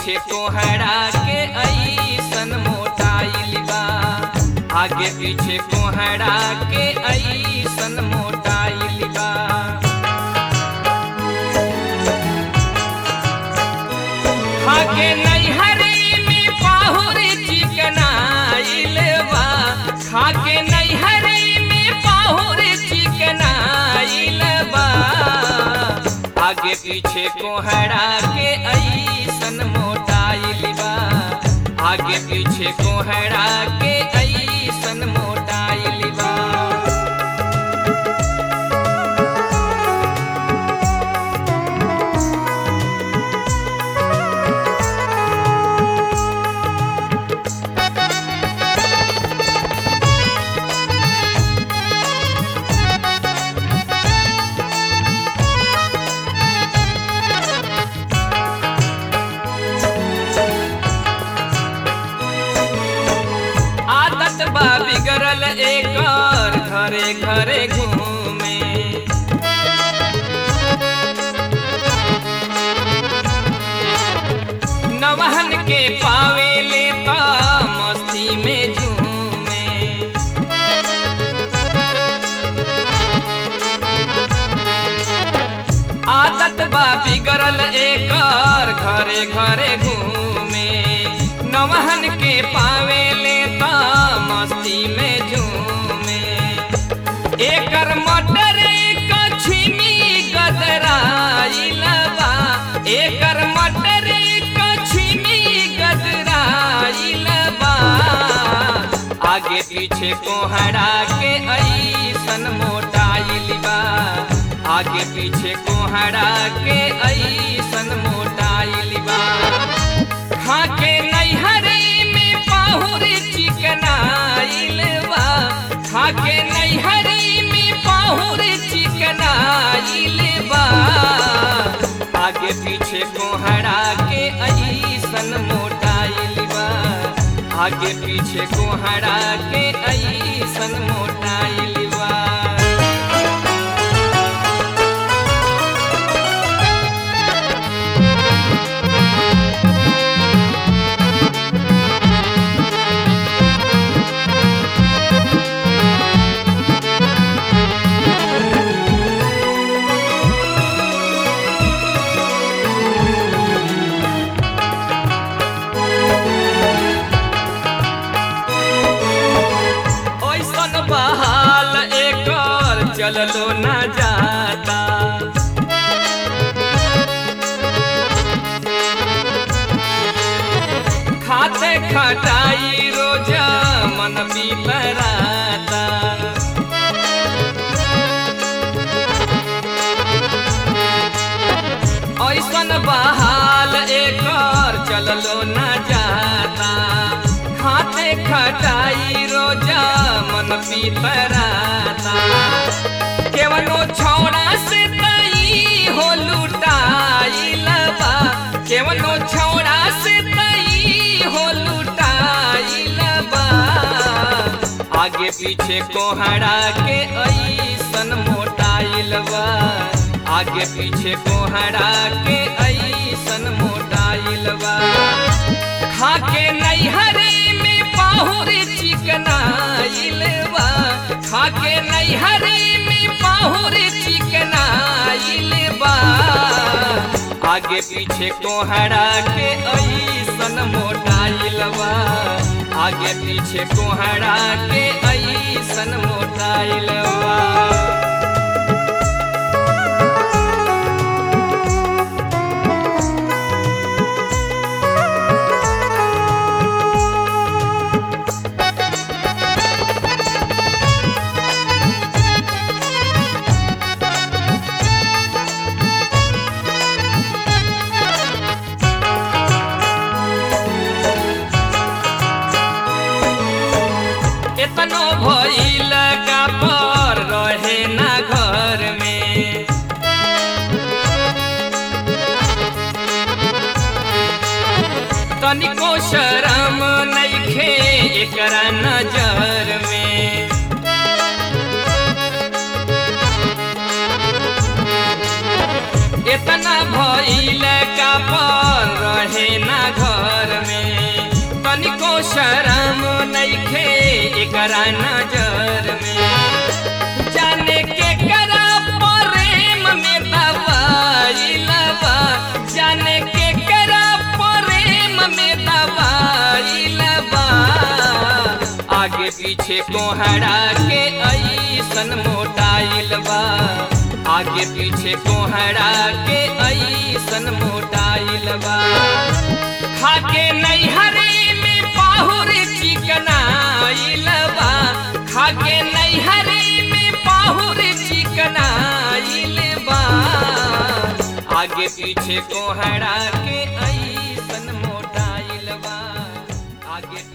पीछे कोहरा के ऐसन मोटाइल बा आगे पीछे कोहरा के ऐसन मोटाइल बा खाके नैहरी में पाहुर चिकनाइल बा खाके नैहरी में पाहुर चिकनाइल बा आगे पीछे कोहरा के ऐसन मोटाइल बा आगे पीछे कोहरा के ऐसन मोटाइल बा आदत बा बिगड़ल एकर घरे घरे घूमे नवहन के पावे लेता मस्ती में झूमे आदत बा बिगड़ल एकर घरे घरे घूमे नवहन के पावे लेता मस्ती में झूमे एकर मटर कछमी गदराइल बा एकर मटर कछमी गदराइल बा आगे पीछे कोहरा के ऐसन मोटाइल बा आगे पीछे कोहरा के ऐसन मोटाइल बा खाके नैहरी में पाहुर चिकनाइल बा खाके नैहरी में पाहुर चिकनाइल बा आगे पीछे कोहरा के ऐसन मोटाइल बा आगे पीछे कोहरा के ऐसन मोटाइल बा ओइसन बहाल एकर चललो न जाता खाते खटाई रोज मन बिपराता ऐसन बहाल एकर चललो न जाता खाते खटाई रोजा मन पीतराता केवनो छौड़ा से तई हो लुटाइल बा केवनो छौड़ा से तई हो लुटाइल बा आगे पीछे कोहरा के ऐसन मोटाइल बा आगे पीछे कोहरा के ऐसन मोटाइल बा खाके नैहरी में पाहुर चिकनाइल बा खाके नैहरी में पाहुर चिकनाइल बा आगे पीछे कोहरा के ऐसन मोटाइल बा आगे पीछे कोहरा के ऐसन मोटाइल बा एतनो भइल का पर रहे ना घर में तनिको शरम नइखे एकरा नजर में इतना भइल का पर रहे ना घर शरम नइखे एकरा नजर में जाने के करा प्रेम में दवाई लबा जाने के करा प्रेम में दवाई लबा आगे पीछे कोहरा के ऐसन मोटाइल बा आगे पीछे कोहरा के ऐसन मोटाइल बा खाके नैहरे में पाहुर चिकनाइल बा खाके नैहरे में पाहुर चिकनाइल बा आगे पीछे कोहरा के ऐसन मोटाइल बा आगे